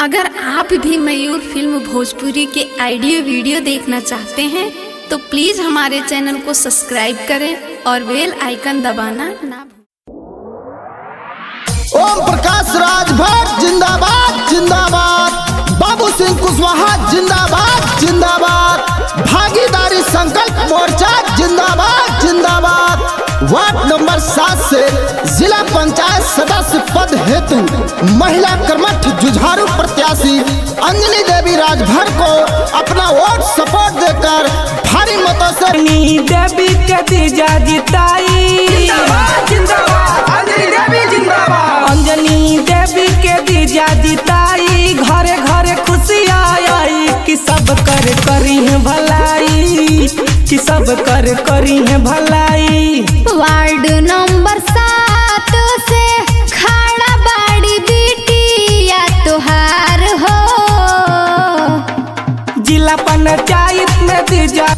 अगर आप भी मयूर फिल्म भोजपुरी के ऑडियो वीडियो देखना चाहते हैं तो प्लीज हमारे चैनल को सब्सक्राइब करें और बेल आइकन दबाना ना भूलें। ओम प्रकाश राज भट्ट जिंदाबाद जिंदाबाद बाबू सिंह कुशवाहा जिंदाबाद जिंदाबाद भागीदारी संकल्प मोर्चा जिंदाबाद जिंदाबाद वार्ड नंबर सात से जिला पंचायत सदस्य पद हेतु महिला कर्मठ जुझारू प्रत्याशी अंजलि देवी राजभर को अपना वोट सपोर्ट देकर भारी मतों से नी देवी के दीजा जिताई अंजनी देवी के दीजा जिताई घरे घरे खुशी आई कि सब कर करी है भलाई कि सब कर करी है भलाई वार्ड नंबर सात से खाड़ा बाड़ी बिटिया तुहार हो जिला पंचायत में दीजा